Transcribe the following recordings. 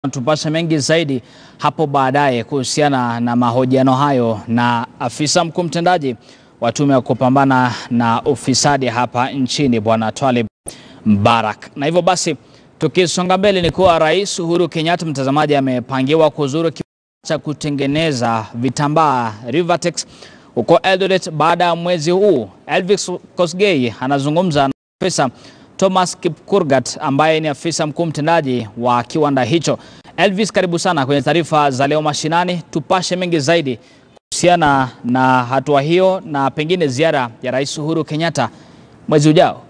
Tupashe mengi zaidi hapo baadaye kuhusiana na mahojiano hayo na afisa mkuu mtendaji wa tume ya kupambana na ufisadi hapa nchini Bwana Twalib Mbarak. Na hivyo basi tukisonga mbele ni kuwa Rais Uhuru Kenyatta, mtazamaji, amepangiwa kuzuru kiwanda cha kutengeneza vitambaa Rivatex huko Eldoret baada ya mwezi huu. Elvis Kosgei anazungumza na Profesa Thomas Kipkurgat ambaye ni afisa mkuu mtendaji wa kiwanda hicho. Elvis, karibu sana kwenye taarifa za leo mashinani. Tupashe mengi zaidi kuhusiana na hatua hiyo na pengine ziara ya Rais Uhuru Kenyatta mwezi ujao.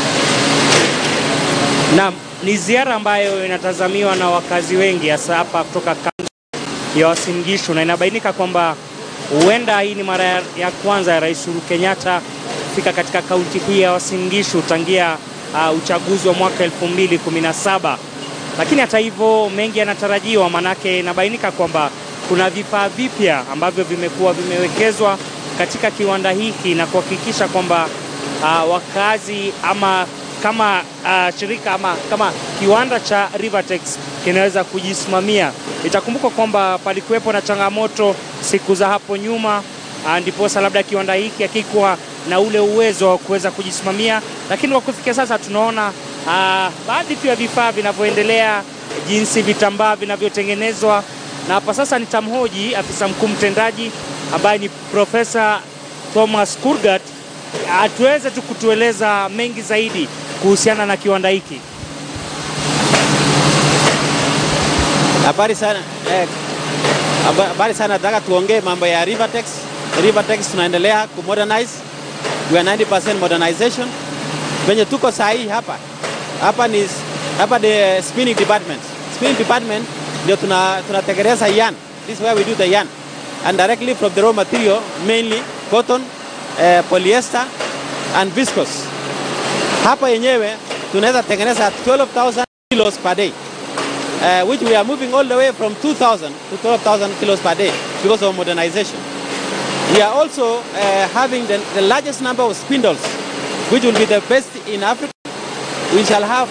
Naam, ni ziara ambayo inatazamiwa na wakazi wengi hasa hapa kutoka kaunti ya Uasin Gishu, na inabainika kwamba huenda hii ni mara ya kwanza ya Rais Uhuru Kenyatta kufika katika kaunti hii ya Uasin Gishu tangia uh, uchaguzi wa mwaka 2017. Lakini hata hivyo mengi yanatarajiwa, manake inabainika kwamba kuna vifaa vipya ambavyo vimekuwa vimewekezwa katika kiwanda hiki na kuhakikisha kwamba uh, wakazi ama kama uh, shirika ama kama kiwanda cha Rivatex kinaweza kujisimamia. Itakumbuka kwamba palikuwepo na changamoto siku za hapo nyuma, uh, ndiposa labda kiwanda hiki hakikuwa na ule uwezo wa kuweza kujisimamia, lakini kwa kufikia sasa tunaona uh, baadhi tu ya vifaa vinavyoendelea, jinsi vitambaa vinavyotengenezwa, na hapa sasa nitamhoji afisa mkuu mtendaji ambaye ni Profesa Thomas Kurgat atuweze tu kutueleza mengi zaidi kuhusiana na kiwanda hiki. Habari sana eh, habari sana, nataka tuongee mambo ya Rivatex. Rivatex tunaendelea ku modernize, we are 90% modernization. Venye tuko sahi hapa hapa ni hapa the spinning department. Spinning department ndio tunatengeneza tuna yarn. This is where we do the yarn and directly from the raw material mainly cotton, eh, polyester and viscose. Hapa yenyewe tunaweza tengeneza 12,000 kilos per day uh, which we are moving all the way from 2,000 to 12,000 kilos per day because of modernization. We are also uh, having the, the largest number of spindles, which will be the best in Africa. We shall have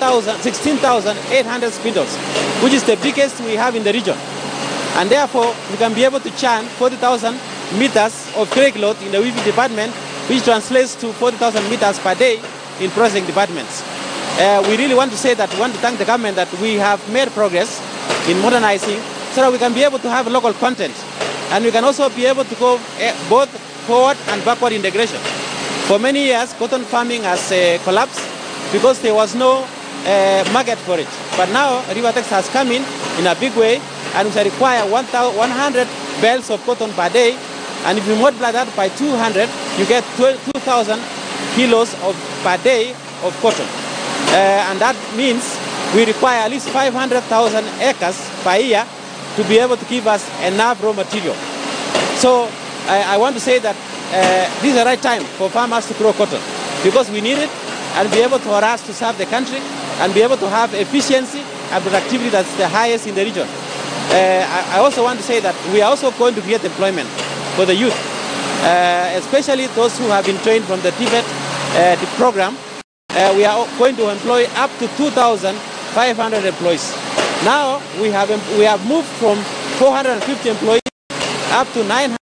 16,800 spindles, which is the biggest we have in the region. And therefore, we can be able to churn 40,000 meters of tray cloth in the weaving department, which translates to 40,000 meters per day in processing departments. Uh, we really want to say that we want to thank the government that we have made progress in modernizing so that we can be able to have local content and we can also be able to go uh, both forward and backward integration. For many years, cotton farming has uh, collapsed because there was no market for it. But now, Rivatex has come in in a big way and we shall require 100 bales of cotton per day and if you multiply that by 200, you get 2,000 kilos of, per day of cotton. Uh, and that means we require at least 500,000 acres per year to be able to give us enough raw material. So I, I want to say that uh, this is the right time for farmers to grow cotton because we need it and be able to for us to serve the country and be able to have efficiency and productivity that's the highest in the region. Uh, I, I also want to say that we are also going to create employment for the youth, especially those who have been trained from the Tibet the program uh, we are going to employ up to 2,500 employees. Now we have we have moved from 450 employees up to 900.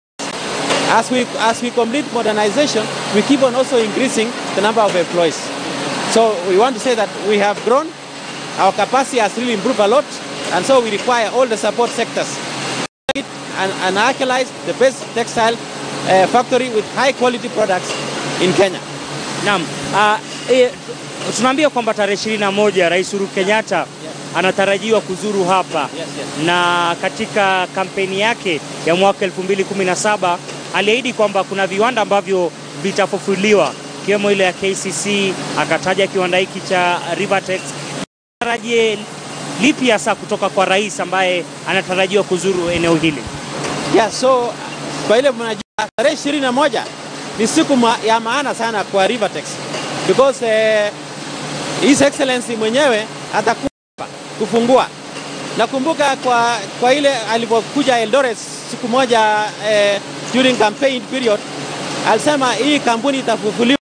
As we as we complete modernization, we keep on also increasing the number of employees. So we want to say that we have grown, our capacity has really improved a lot, and so we require all the support sectors and, and actualize the best textile uh, factory with high quality products in Kenya. Naam. Uh, e, tunaambia kwamba tarehe 21 Rais Uhuru Kenyatta yes. anatarajiwa kuzuru hapa yes, yes. na katika kampeni yake ya mwaka 2017 aliahidi kwamba kuna viwanda ambavyo vitafufuliwa ikiwemo ile ya KCC, akataja kiwanda hiki cha Rivatex. Tarajie lipi hasa kutoka kwa rais ambaye anatarajiwa kuzuru eneo hili? Yeah, so kwa ile mnajua tarehe 21 ni siku ma, ya maana sana kwa Rivatex because eh, His Excellency mwenyewe atakuwa kufungua. Nakumbuka kwa, kwa ile alipokuja Eldoret siku moja eh, during campaign period alisema hii kampuni itafufuliwa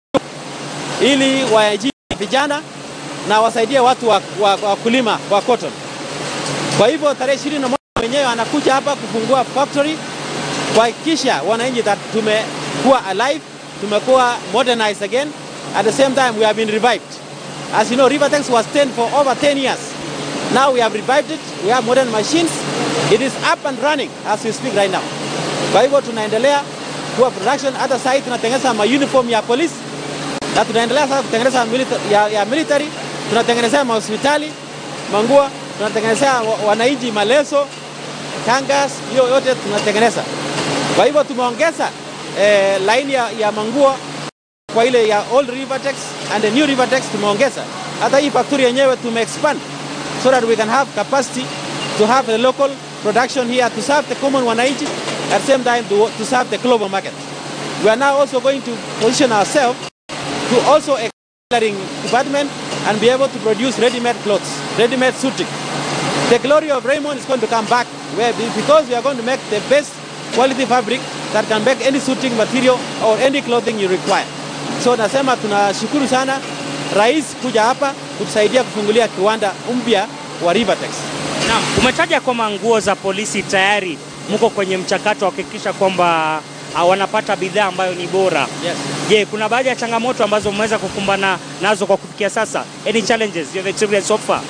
ili waajiri vijana na wasaidie watu wa, wa, wa kulima wa cotton. Kwa hivyo tarehe ishirini na moja mwenyewe anakuja hapa kufungua factory kuhakikisha wananchi that tumekuwa alive, tumekuwa modernized again. At the same time we have been revived. As you know, Rivertex was 10 for over 10 years. Now we have revived it. We have modern machines. It is up and running as we speak right now. Kwa hivyo tunaendelea kuwa production. Hata sasa hivi tunatengeneza ma uniform ya polisi na tunaendelea sasa kutengeneza milita- ya, ya military, tunatengenezea mahospitali manguo, tunatengenezea wa- wananchi maleso, kangas, hiyo yote tunatengeneza. Kwa hivyo tumeongeza eh, laini ya, ya manguo kwa ile ya old Rivertex and the new Rivertex tumeongeza. Hata hii factory yenyewe tumeexpand so that we can have capacity to have a local production here to serve the common wananchi at the same time to, to serve the global market. We are now also going to position ourselves to also a tailoring department and be able to produce ready-made clothes, ready-made suiting. The glory of Raymond is going to come back where, because we are going to make the best quality fabric that can make any suiting material or any clothing you require. So nasema tunashukuru sana rais kuja hapa kutusaidia kufungulia kiwanda mpya wa Rivertex. Naam, umetaja kwamba nguo za polisi tayari mko kwenye mchakato wa kuhakikisha kwamba ah, wanapata bidhaa ambayo ni bora. Yes. Je, kuna baadhi ya changamoto ambazo mmeweza kukumbana nazo kwa kufikia sasa? Any challenges you have experienced so far?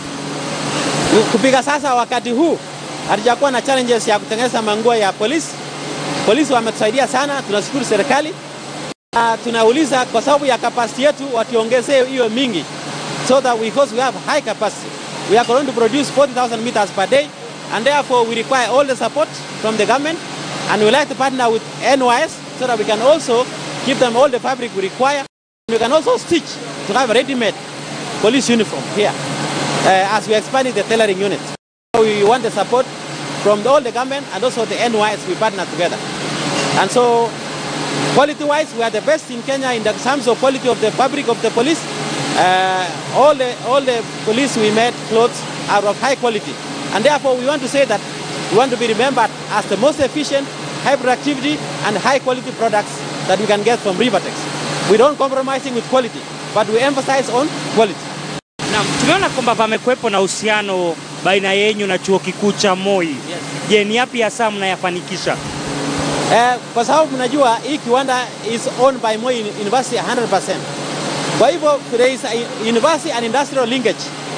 Kupiga sasa wakati huu hatujakuwa na challenges ya kutengeneza manguo ya polisi. Polisi wametusaidia sana, tunashukuru serikali. Na tunauliza kwa sababu ya capacity yetu watuongezee hiyo mingi so that because we have high capacity we are going to produce 40,000 meters per day and therefore we require all the support from the government and we like to partner with NYS so that we can also give them all the fabric we require. We can also stitch to have a ready-made police uniform here uh, as we expanding the tailoring unit. So we want the support from all the government and also the NYS we partner together. And so quality-wise, we are the best in Kenya in the terms of quality of the fabric of the police. Uh, all the all the police we made clothes are of high quality, and therefore we want to say that we want to be remembered as the most efficient, high productivity, and high quality products that we can get from Rivertex. We don't compromising with quality, but we emphasize on quality. Naam, tumeona kwamba pamekuwepo na uhusiano baina yenyu na chuo kikuu cha Moi. Yes. Je, ni yapi hasa mnayafanikisha? Eh, kwa sababu mnajua hii kiwanda is owned by Moi University 100%. Kwa hivyo there is a university and industrial linkage.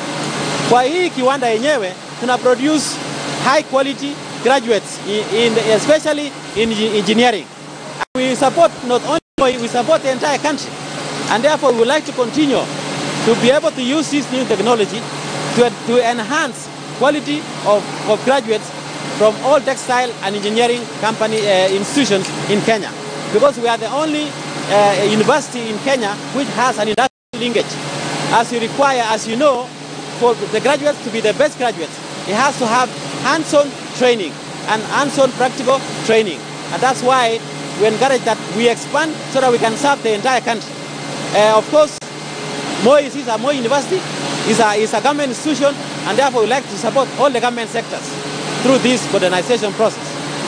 Kwa hii kiwanda yenyewe tuna produce high quality graduates in, in especially in engi- engineering. We support not only Moi, we support the entire country. And therefore we would like to continue to be able to use this new technology to, to enhance quality of, of graduates from all textile and engineering company uh, institutions in Kenya. Because we are the only uh, university in Kenya which has an industrial linkage. As you require, as you know, for the graduates to be the best graduates, it has to have hands-on training and hands-on practical training. And that's why we encourage that we expand so that we can serve the entire country. Uh, of course, Moi is a Moi University is a, is a government institution and therefore we like to support all the government sectors through this modernization process.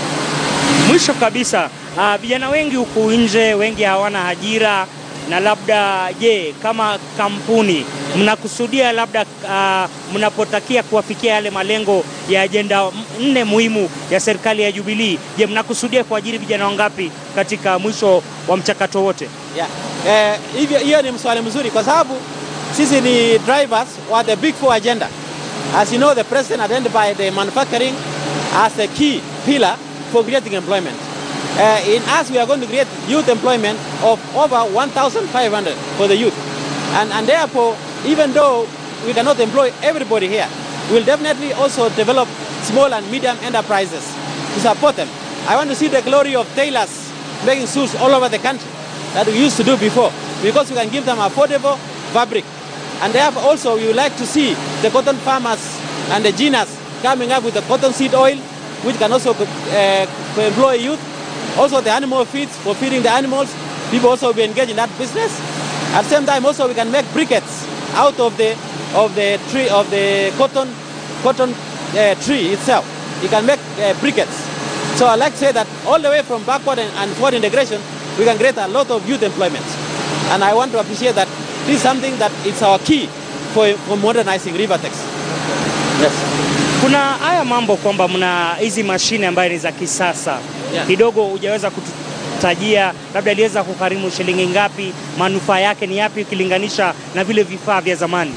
Mwisho kabisa, ah, vijana wengi huku nje, wengi hawana ajira na labda, je, kama kampuni mnakusudia labda ah, mnapotakia kuwafikia yale malengo ya ajenda m- nne muhimu ya serikali ya Jubilee, je, mnakusudia kuajiri vijana wangapi katika mwisho wa mchakato wote? Yeah. Eh, hivyo hiyo ni mswali mzuri kwa sababu sisi ni drivers wa the big four agenda. As you know, the president identified the manufacturing as a key pillar for creating employment. Uh, in us, we are going to create youth employment of over 1,500 for the youth. And, and therefore, even though we cannot employ everybody here, we'll definitely also develop small and medium enterprises to support them. I want to see the glory of tailors making suits all over the country that we used to do before because we can give them affordable fabric. And therefore also we would like to see the cotton farmers and the ginas coming up with the cotton seed oil which can also uh, employ youth. Also the animal feeds for feeding the animals. People also will be engaged in that business. At the same time also we can make briquettes out of the of the tree of the cotton cotton uh, tree itself. You can make uh, briquettes. So I like to say that all the way from backward and, and forward integration, we can create a lot of youth employment. And I want to appreciate that this is something that is our key for, for modernizing Rivertex. Yes. Kuna haya mambo kwamba mna hizi mashine ambayo ni za kisasa Yeah. kidogo, hujaweza kututajia labda iliweza kugharimu shilingi ngapi, manufaa yake ni yapi ukilinganisha na vile vifaa vya zamani?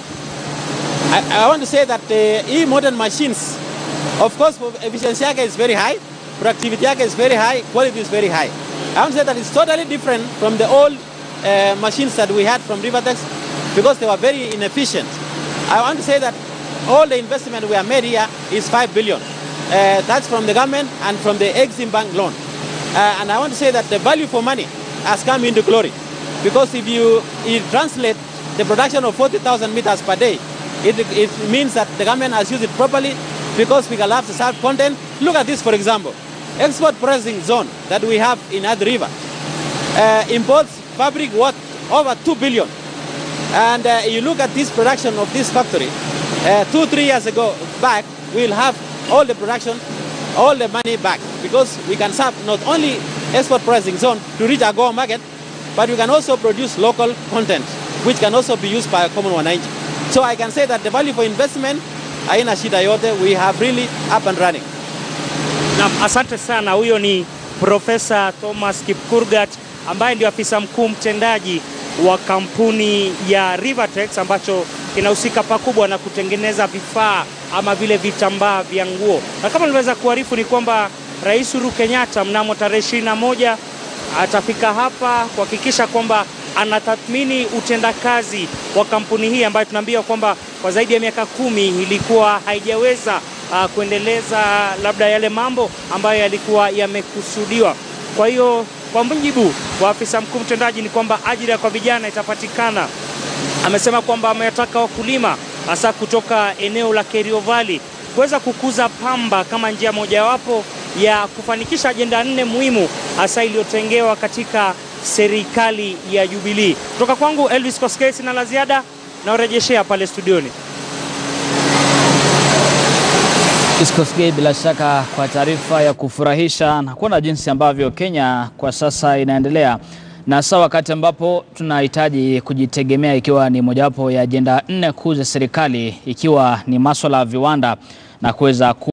I, I want to say that uh, e modern machines, of course, efficiency yake is very high, productivity yake is very high, quality is very high. I want to say that it's totally different from the old uh, machines that we had from Rivertex because they were very inefficient. I want to say that all the investment we have made here is 5 billion. Uh, that's from the government and from the Exim Bank loan. Uh, and I want to say that the value for money has come into glory because if you, you translate the production of 40,000 meters per day, it, it means that the government has used it properly because we can have the salt content. Look at this, for example. Export processing zone that we have in Ad River uh, imports fabric worth over 2 billion. And uh, you look at this production of this factory, uh, two, three years ago back, we'll have all the production, all the money back because we can serve not only export processing zone to reach our goal market, but we can also produce local content, which can also be used by a common wananchi. So I can say that the value for investment, haina shida yote, we have really up and running. Naam, asante sana. Huyo ni Profesa Thomas Kipkurgat ambaye ndio afisa mkuu mtendaji wa kampuni ya Rivertex ambacho kinahusika pakubwa na kutengeneza vifaa ama vile vitambaa vya nguo. Na kama niliweza kuarifu ni kwamba Rais Uhuru Kenyatta mnamo tarehe ishirini na moja atafika hapa kuhakikisha kwamba anatathmini utendakazi wa kampuni hii ambayo tunaambiwa kwamba kwa zaidi ya miaka kumi ilikuwa haijaweza uh, kuendeleza labda yale mambo ambayo yalikuwa yamekusudiwa. Kwa hiyo kwa mujibu wa afisa mkuu mtendaji ni kwamba ajira kwa vijana itapatikana. Amesema kwamba amewataka wakulima hasa kutoka eneo la Kerio Valley kuweza kukuza pamba kama njia mojawapo ya kufanikisha ajenda nne muhimu hasa iliyotengewa katika serikali ya Jubilee. Kutoka kwangu Elvis Koskei, sina la ziada na urejeshea pale studioni. Iskosgei, bila shaka kwa taarifa ya kufurahisha na kuona jinsi ambavyo Kenya kwa sasa inaendelea na hasa wakati ambapo tunahitaji kujitegemea, ikiwa ni mojawapo ya ajenda nne kuu za serikali, ikiwa ni maswala ya viwanda na kuweza ku